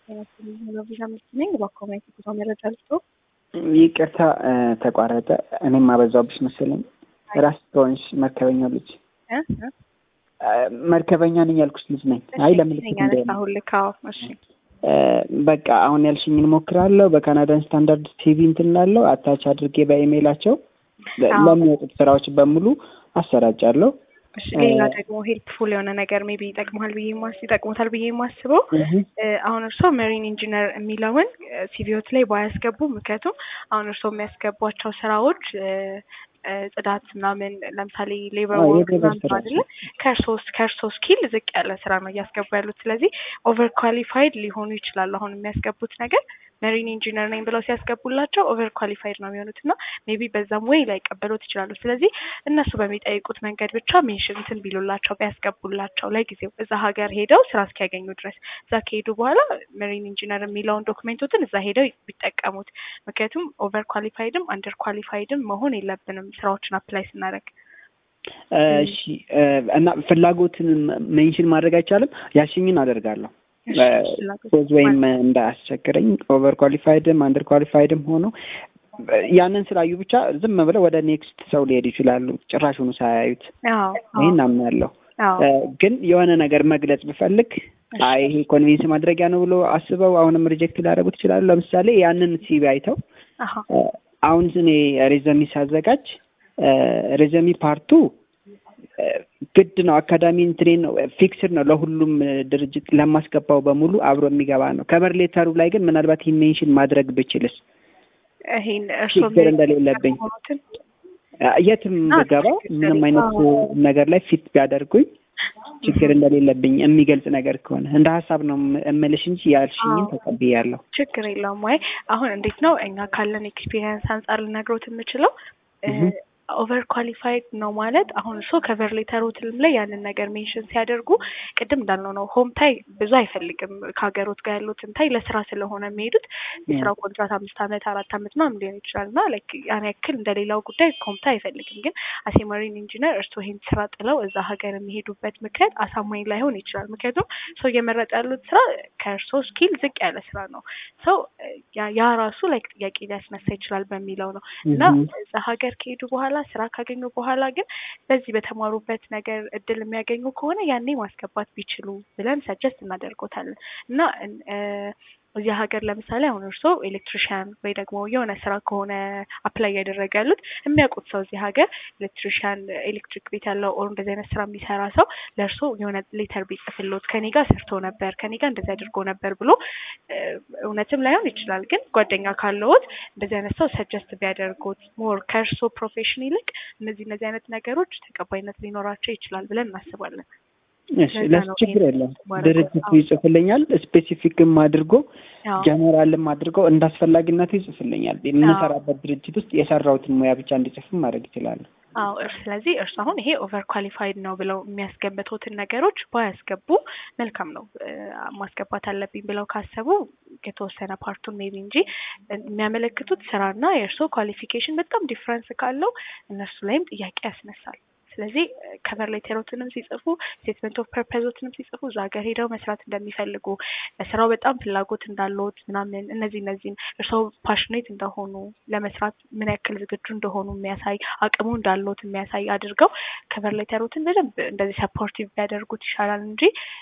ቪዛ ምርት ነኝ። በአካባቢ ጉዞ መረጃ ልስጦ። ይቅርታ ተቋረጠ። እኔም አበዛብሽ መሰለኝ። ራስ ከሆንሽ መርከበኛ ልጅ መርከበኛ ነኝ ያልኩሽ ልጅ ነኝ። አይ ለምልክት አሁን ልካው። እሺ በቃ አሁን ያልሽኝን ሞክራለሁ። በካናዳን ስታንዳርድ ቲቪ እንትን ላለው አታች አድርጌ በኢሜይላቸው ለሚወጡት ስራዎች በሙሉ አሰራጫለሁ። እሺ ሌላ ደግሞ ሄልፕፉል የሆነ ነገር ሜቢ ይጠቅማል ብዬ ማስ ይጠቅሙታል ብዬ የማስበው አሁን እርስዎ መሪን ኢንጂነር የሚለውን ሲቪዎት ላይ ባያስገቡ፣ ምክንያቱም አሁን እርስዎ የሚያስገቧቸው ስራዎች ጽዳት ምናምን ለምሳሌ ሌበር ወርክ ምናምን አይደለ ከሶስት ከእርሶ ስኪል ዝቅ ያለ ስራ ነው እያስገቡ ያሉት። ስለዚህ ኦቨር ኳሊፋይድ ሊሆኑ ይችላሉ። አሁን የሚያስገቡት ነገር መሪን ኢንጂነር ነኝ ብለው ሲያስገቡላቸው ኦቨር ኳሊፋይድ ነው የሚሆኑት እና ሜቢ በዛም ወይ ላይቀበሉት ይችላሉ። ስለዚህ እነሱ በሚጠይቁት መንገድ ብቻ ሜንሽን እንትን ቢሉላቸው ቢያስገቡላቸው ለጊዜው እዛ ሀገር ሄደው ስራ እስኪያገኙ ድረስ እዛ ከሄዱ በኋላ መሪን ኢንጂነር የሚለውን ዶክሜንቶትን እዛ ሄደው ቢጠቀሙት። ምክንያቱም ኦቨር ኳሊፋይድም አንደር ኳሊፋይድም መሆን የለብንም ስራዎችን አፕላይ ስናደርግ። እሺ እና ፍላጎትን ሜንሽን ማድረግ አይቻልም። ያልሽኝን አደርጋለሁ ፖዝ ወይም እንዳያስቸግረኝ ኦቨር ኳሊፋይድም አንደር ኳሊፋይድም ሆኖ ያንን ስላዩ ብቻ ዝም ብለው ወደ ኔክስት ሰው ሊሄዱ ይችላሉ፣ ጭራሹኑ ሳያዩት። ይህን አምናለሁ። ግን የሆነ ነገር መግለጽ ብፈልግ አይ ይሄ ኮንቪንስ ማድረጊያ ነው ብሎ አስበው አሁንም ሪጀክት ሊያደርጉት ይችላሉ። ለምሳሌ ያንን ሲቪ አይተው አሁን እኔ ሬዘሚ ሳዘጋጅ ሬዘሚ ፓርቱ ግድ ነው። አካዳሚ እንትኔን ነው ፊክስድ ነው ለሁሉም ድርጅት ለማስገባው በሙሉ አብሮ የሚገባ ነው። ከበር ሌተሩ ላይ ግን ምናልባት ይህን ሜንሽን ማድረግ ብችልስ ችግር እንደሌለብኝ የትም ብገባ ምንም አይነት ነገር ላይ ፊት ቢያደርጉኝ ችግር እንደሌለብኝ የሚገልጽ ነገር ከሆነ እንደ ሀሳብ ነው እምልሽ እንጂ ያልሽኝን ተቀብያለሁ። ችግር የለውም። ወይ አሁን እንዴት ነው እኛ ካለን ኤክስፒሪየንስ አንጻር ልነግሮት የምችለው ኦቨር ኳሊፋይድ ነው ማለት አሁን እሱ ከቨር ሌተሮትልም ላይ ያንን ነገር ሜንሽን ሲያደርጉ ቅድም እንዳልነው ነው። ሆም ታይ ብዙ አይፈልግም ከሀገሮት ጋር ያሉትን ታይ ለስራ ስለሆነ የሚሄዱት የስራው ኮንትራት አምስት አመት አራት አመት ምናምን ሊሆን ይችላል እና ላይክ ያን ያክል እንደሌላው ጉዳይ ሆም ታይ አይፈልግም። ግን አሴ መሪን ኢንጂነር እርስዎ ይህን ስራ ጥለው እዛ ሀገር የሚሄዱበት ምክንያት አሳማኝ ላይሆን ይችላል። ምክንያቱም ሰው እየመረጠ ያሉት ስራ ከእርስዎ ስኪል ዝቅ ያለ ስራ ነው። ሰው ያ ራሱ ላይክ ጥያቄ ሊያስነሳ ይችላል በሚለው ነው እና እዛ ሀገር ከሄዱ በኋላ ስራ ካገኙ በኋላ ግን በዚህ በተማሩበት ነገር እድል የሚያገኙ ከሆነ ያኔ ማስገባት ቢችሉ ብለን ሰጀስት እናደርጎታለን እና እዚህ ሀገር ለምሳሌ አሁን እርስዎ ኤሌክትሪሽያን ወይ ደግሞ የሆነ ስራ ከሆነ አፕላይ እያደረገ ያሉት የሚያውቁት ሰው እዚህ ሀገር ኤሌክትሪሽያን ኤሌክትሪክ ቤት ያለው ኦር እንደዚህ አይነት ስራ የሚሰራ ሰው ለእርስዎ የሆነ ሌተር ቢጽፍሎት ከኔ ጋር ሰርቶ ነበር ከኔ ጋር እንደዚህ አድርጎ ነበር ብሎ እውነትም ላይሆን ይችላል፣ ግን ጓደኛ ካለዎት እንደዚህ አይነት ሰው ሰጀስት ቢያደርጉት ሞር ከእርስዎ ፕሮፌሽን ይልቅ እነዚህ እነዚህ አይነት ነገሮች ተቀባይነት ሊኖራቸው ይችላል ብለን እናስባለን። ለሱ ችግር የለም። ድርጅቱ ይጽፍልኛል። ስፔሲፊክም አድርጎ ጀነራልም አድርጎ እንደ አስፈላጊነቱ ይጽፍልኛል። የምንሰራበት ድርጅት ውስጥ የሰራሁትን ሙያ ብቻ እንዲጽፍም ማድረግ ይችላሉ። አዎ ስለዚህ እርሱ አሁን ይሄ ኦቨር ኳሊፋይድ ነው ብለው የሚያስገምቱትን ነገሮች ባያስገቡ መልካም ነው። ማስገባት አለብኝ ብለው ካሰቡ የተወሰነ ፓርቱን ሜቢ እንጂ የሚያመለክቱት ስራና የእርስዎ ኳሊፊኬሽን በጣም ዲፍረንስ ካለው እነሱ ላይም ጥያቄ ያስነሳል። ስለዚህ ከቨር ሌተሮትንም ሲጽፉ ስቴትመንት ኦፍ ፐርፐዞትንም ሲጽፉ እዛ ሀገር ሄደው መስራት እንደሚፈልጉ ለስራው በጣም ፍላጎት እንዳለዎት ምናምን እነዚህ እነዚህን እርስዎ ፓሽኔት እንደሆኑ ለመስራት ምን ያክል ዝግጁ እንደሆኑ የሚያሳይ አቅሙ እንዳለዎት የሚያሳይ አድርገው ከቨር ሌተሮትን በደንብ እንደዚህ ሰፖርቲቭ ቢያደርጉት ይሻላል እንጂ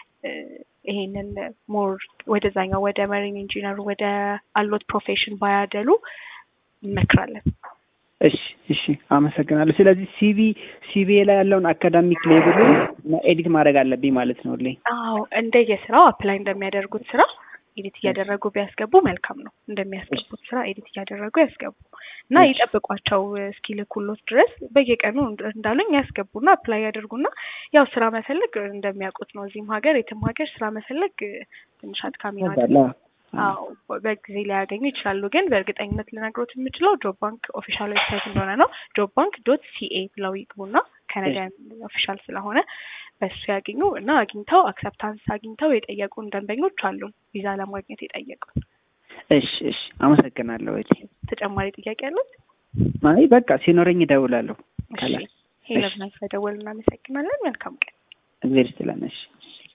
ይሄንን ሞር ወደዛኛው ወደ መሪን ኢንጂነር ወደ አሎት ፕሮፌሽን ባያደሉ እንመክራለን። እሺ እሺ፣ አመሰግናለሁ። ስለዚህ ሲቪ ሲቪ ላይ ያለውን አካዳሚክ ሌቭሉ ኤዲት ማድረግ አለብኝ ማለት ነው። ልኝ አዎ፣ እንደ የስራው አፕላይ እንደሚያደርጉት ስራ ኤዲት እያደረጉ ቢያስገቡ መልካም ነው። እንደሚያስገቡት ስራ ኤዲት እያደረጉ ያስገቡ እና ይጠብቋቸው እስኪልኩሎት ድረስ በየቀኑ እንዳሉኝ ያስገቡና አፕላይ ያደርጉና ያው ስራ መፈለግ እንደሚያውቁት ነው። እዚህም ሀገር የትም ሀገር ስራ መፈለግ ትንሽ አድካሚ ነው። አዎ በጊዜ ሊያገኙ ይችላሉ። ግን በእርግጠኝነት ልነግሮት የምችለው ጆብ ባንክ ኦፊሻል ዌብሳይት እንደሆነ ነው። ጆብ ባንክ ዶት ሲኤ ብለው ይግቡና ካናዳን ኦፊሻል ስለሆነ በሱ ያገኙ እና አግኝተው አክሰፕታንስ አግኝተው የጠየቁን ደንበኞች አሉ፣ ቪዛ ለማግኘት የጠየቁን። እሺ እሺ፣ አመሰግናለሁ። እሺ ተጨማሪ ጥያቄ አለት? አይ በቃ ሲኖረኝ እደውላለሁ። ሄለብና ስለደወል እናመሰግናለን። መልካም ቀን። እግዜር ይስጥልን። እሺ